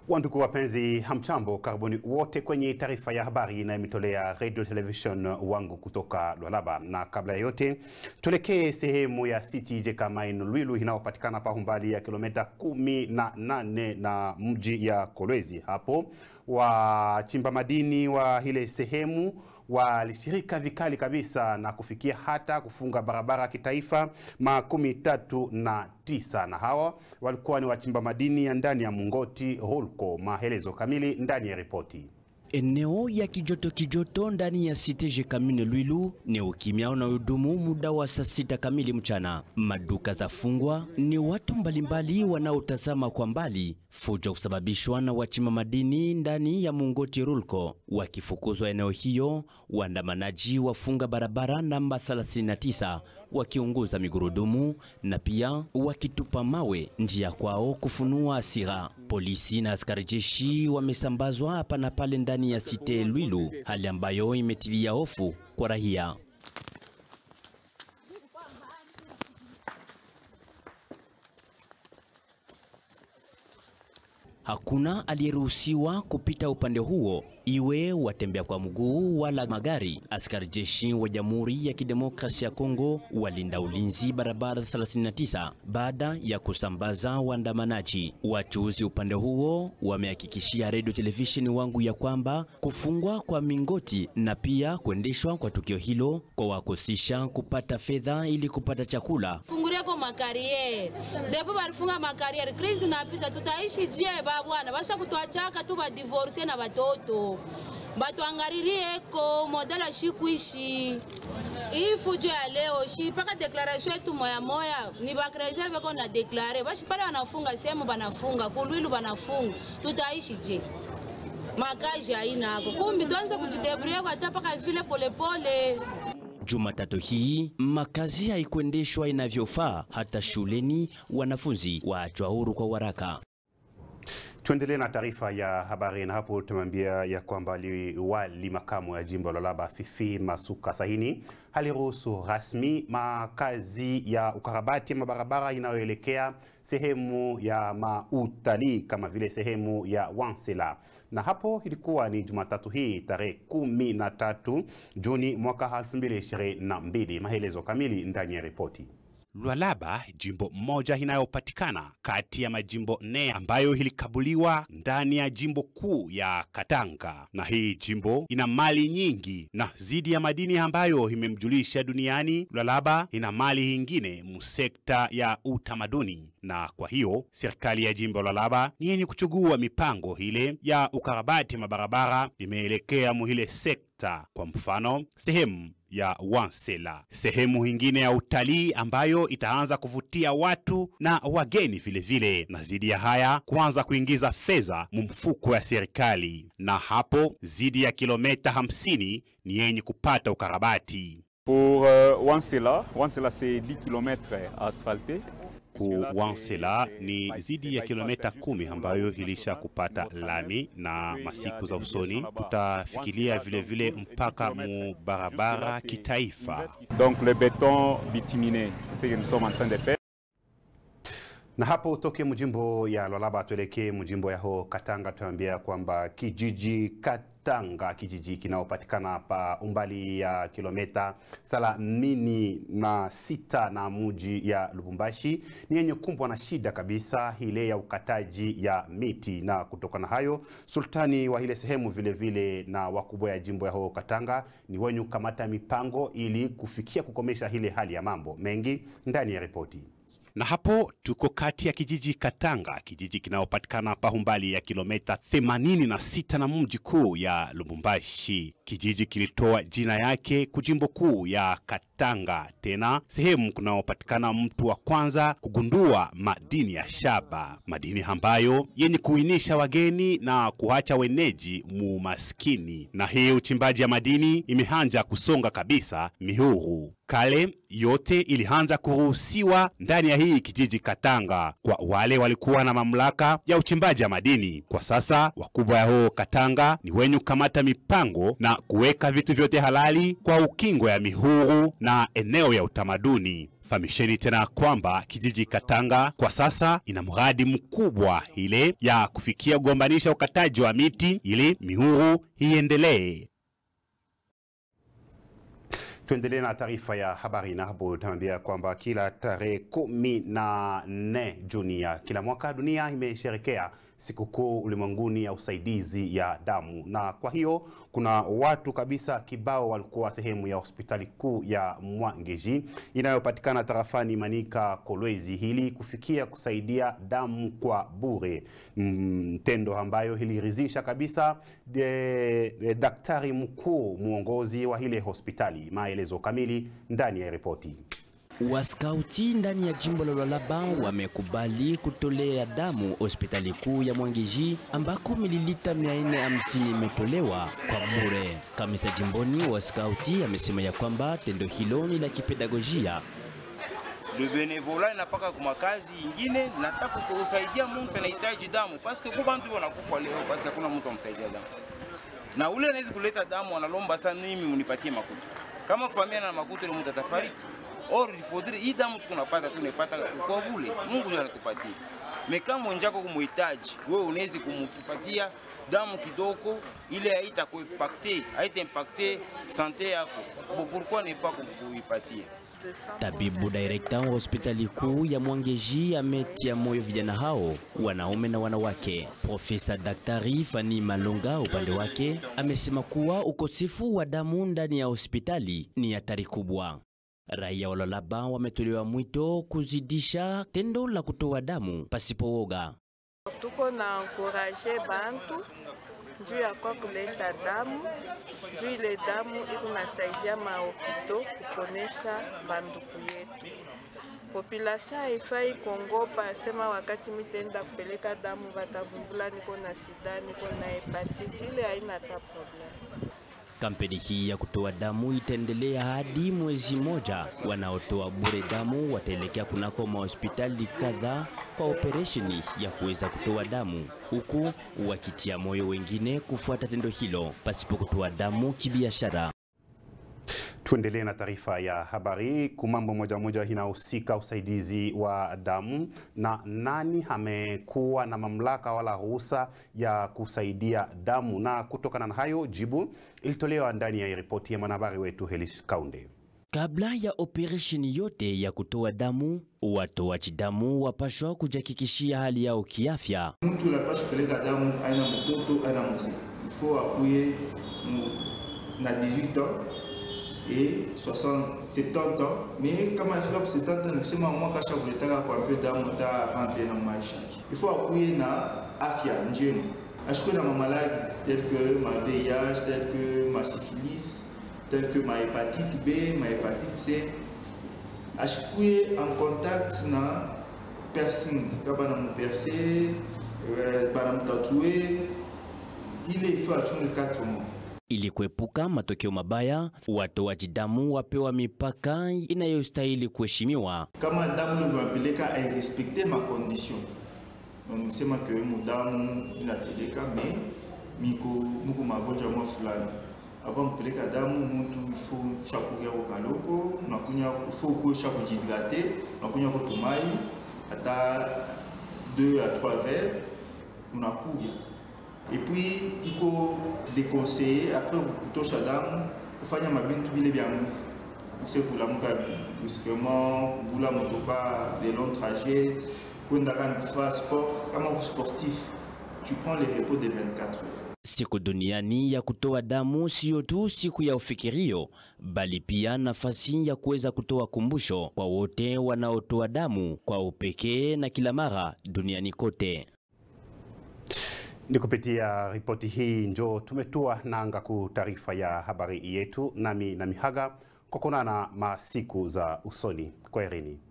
Wandugu wapenzi, hamchambo, karibuni wote kwenye taarifa ya habari inayomitolea radio television wangu kutoka Lualaba. Na kabla ya yote, tuelekee sehemu ya City Jekamain Lwilu inayopatikana pa umbali ya kilomita kumi na nane na mji ya Kolwezi. Hapo wachimba madini wa ile sehemu walishirika vikali kabisa na kufikia hata kufunga barabara ya kitaifa makumi tatu na tisa na hawa walikuwa ni wachimba madini ya ndani ya Mungoti Holco. Maelezo kamili ndani ya ripoti. Eneo ya kijoto kijoto ndani ya Cite Jekamine Lwilu ni ukimya unaodumu muda wa saa sita kamili mchana. Maduka za fungwa, ni watu mbalimbali wanaotazama kwa mbali fujo kusababishwa na wachimba madini ndani ya Mungoti Rulco. Wakifukuzwa eneo hiyo, waandamanaji wafunga barabara namba 39 wakiunguza migurudumu na pia wakitupa mawe njia kwao kufunua hasira. Polisi na askari jeshi wamesambazwa hapa na pale ndani ya Site Lwilu, hali ambayo imetilia hofu kwa raia. Hakuna aliyeruhusiwa kupita upande huo, iwe watembea kwa mguu wala magari. Askari jeshi wa Jamhuri ya Kidemokrasia ya Kongo walinda ulinzi barabara 39 baada ya kusambaza waandamanaji. Wachuuzi upande huo wamehakikishia radio televisheni wangu ya kwamba kufungwa kwa mingoti na pia kuendeshwa kwa tukio hilo kwa wakosisha kupata fedha ili kupata chakula. fungulia kwa makariere depo balifunga makariere krizi napita tutaishi je babwana basha kutuachaka tu badivorce na batoto batuangaririe modela shikuishi hii fujo ya leo shi mpaka deklaration yetu moya moya ni bakrezer beko na deklare bashi pale wanafunga sehemu banafunga kulwilu banafunga tutaishi je makaji hainako kumbi tuanze kujidebrie kwa hata mpaka vile polepole Jumatatu hii makazi haikuendeshwa inavyofaa, hata shuleni wanafunzi waachwa huru kwa waraka. Tuendelee na taarifa ya habari na hapo tumeambia ya kwamba liwali makamu ya jimbo la Lualaba Fifi Masuka Sahini aliruhusu rasmi makazi ya ukarabati ya mabarabara inayoelekea sehemu ya mautalii kama vile sehemu ya Wansela, na hapo ilikuwa ni Jumatatu hii tarehe kumi na tatu Juni mwaka 2022. Maelezo kamili ndani ya ripoti. Lualaba, jimbo moja inayopatikana kati ya majimbo nne ambayo ilikabuliwa ndani ya jimbo kuu ya Katanga, na hii jimbo ina mali nyingi na zidi ya madini ambayo imemjulisha duniani. Lualaba ina mali ingine musekta ya utamaduni, na kwa hiyo serikali ya jimbo la Lualaba ni yenye kuchugua mipango ile ya ukarabati ya mabarabara imeelekea muhile sekta, kwa mfano sehemu ya Wansela, sehemu ingine ya utalii ambayo itaanza kuvutia watu na wageni vilevile vile. Na zidi ya haya kuanza kuingiza fedha mumfuko ya serikali, na hapo zidi ya kilomita hamsini ni yenye kupata ukarabati. Pour euh, Wansela, Wansela c'est 10 km asphaltés. ku Wansela ni zidi ya kilomita kumi ambayo ilisha kupata lami, na masiku za usoni tutafikiria vilevile mpaka mu barabara kitaifa. Donc le béton bituminé, c'est ce que nous sommes en train de faire. Na hapo utoke mjimbo ya Lualaba tuelekee mjimbo yaho Katanga, tuambia kwamba kijiji Katanga, kijiji kinaopatikana pa umbali ya kilomita thelathini na sita na muji ya Lubumbashi ni yenye kumbwa na shida kabisa ile ya ukataji ya miti, na kutokana hayo sultani wa ile sehemu vile vile na wakubwa ya jimbo yaho Katanga ni wenye kukamata mipango ili kufikia kukomesha ile hali ya mambo mengi ndani ya ripoti na hapo tuko kati ya kijiji Katanga, kijiji kinayopatikana pa umbali ya kilomita 86 na mji kuu ya Lubumbashi. Kijiji kilitoa jina yake kujimbo kuu ya Katanga, tena sehemu kunaopatikana mtu wa kwanza kugundua madini ya shaba, madini ambayo yenye kuinisha wageni na kuacha weneji mu maskini. Na hii uchimbaji ya madini imeanza kusonga kabisa mihuru kale yote ilianza kuruhusiwa ndani ya hii kijiji Katanga kwa wale walikuwa na mamlaka ya uchimbaji wa madini. Kwa sasa wakubwa ya huo Katanga ni wenye kukamata mipango na kuweka vitu vyote halali kwa ukingo ya mihuru na eneo ya utamaduni. Famisheni tena kwamba kijiji Katanga kwa sasa ina mradi mkubwa ile ya kufikia kugombanisha ukataji wa miti ili mihuru iendelee. Tuendelee na taarifa ya habari na hapo tunaambia kwamba kila tarehe kumi na nne Juni ya kila mwaka dunia imesherekea sikukuu ulimwenguni ya usaidizi ya damu, na kwa hiyo kuna watu kabisa kibao walikuwa sehemu ya hospitali kuu ya Mwangeji inayopatikana tarafani Manika Kolwezi hili kufikia kusaidia damu kwa bure, mtendo mm, ambayo iliridhisha kabisa de, de, daktari mkuu mwongozi wa ile hospitali. Maelezo kamili ndani ya ripoti. Waskauti ndani ya jimbo la Lualaba wamekubali kutolea damu hospitali kuu ya Mwangeji ambako mililita 450 imetolewa kwa bure. Kamisa jimboni wa skauti amesema ya kwamba tendo hilo ni la kipedagojia. Le benevola inapaka kuma kazi ingine, nataka kusaidia mtu anahitaji damu, paske kwa bantu wanakufa leo, basi hakuna mtu amsaidia damu, na ule anaweza kuleta damu, analomba sana, mimi munipatie makuta. Kama familia na makuta, ile mtu atafariki or ilifodire hii damu tunapata tunaipata kwa vule Mungu ndiye anatupatia. Mekama njako kumuhitaji wewe, unaweza kumupatia damu kidogo, ile haita kuimpacte haita impacte sante yako, pourquoi ne pas kuipatia Tabibu direkta wa hospitali kuu ya Mwangeji ametia moyo vijana hao wanaume na wanawake. Profesa Daktari Fani Malonga upande wake amesema kuwa ukosefu wa damu ndani ya hospitali ni hatari kubwa. Raia wa Lualaba wametolewa mwito kuzidisha tendo la kutoa damu pasipo woga. Tuko na ankuraje bantu juu ya kwa kuleta damu juu ile damu iko nasaidia mahopito kuponesha banduku yetu. Population haifai kuongopa, asema wakati mitenda kupeleka damu batavumbula niko na sida, niko na hepatiti, ile haina hata problem. Kampeni hii ya kutoa damu itaendelea hadi mwezi moja. Wanaotoa bure damu wataelekea kunako mahospitali kadhaa kwa operesheni ya kuweza kutoa damu, huku wakitia moyo wengine kufuata tendo hilo pasipo kutoa damu kibiashara. Tuendelee na taarifa ya habari. Kumambo moja moja inahusika usaidizi wa damu, na nani amekuwa na mamlaka wala ruhusa ya kusaidia damu? Na kutokana na hayo, jibu ilitolewa ndani ya ripoti ya mwanahabari wetu Helis Kaunde. Kabla ya operesheni yote ya kutoa damu, watoaji damu wapashwa kujihakikishia hali yao kiafya. Mtu anapaswa kupeleka damu, aina mtoto aina mzee, ifo akuye na 18 ans et 60, 70 ans mais kama ifika 70 ans nikusema mwaka asha kuletaka kwa mpyo damu hata avante na maisha yake. Ifo akuye na afya njema, ashikuwe na mamaladi tel que ma VIH, tel que ma syphilis, tel que ma hépatite B, ma hépatite C, ashikuye en contact na piercing, kama bana muperce, bana mutatue, ile ifo achunge 4 mois ili kuepuka matokeo mabaya, watoaji damu wapewa mipaka inayostahili kuheshimiwa. Kama damu unapeleka airespekte makondition, nisema ke mudamu inapeleka me miko muko magonjwa mwa fulani avant kupeleka damu mutu ifo shakuria ko kaloko unakunya ifo uko shakujidrate unakunya ko tumai hata 2 à 3 verres unakuria et puis iko déconseillé après kutosha damu kufanya mabintu bile bya nguvu use kulamuka brusquement kubula motoka de long trajet kwenda kani kufanya sport kama ku sportif tu prends les repos de 24 heures Siku duniani ya kutoa damu siyo tu siku ya ufikirio, bali pia nafasi ya kuweza kutoa kumbusho kwa wote wanaotoa damu kwa upekee na kila mara duniani kote. Ni kupitia ripoti hii njo tumetua nanga ku taarifa ya habari yetu, nami na mihaga kwa kuonana masiku za usoni. Kwaherini.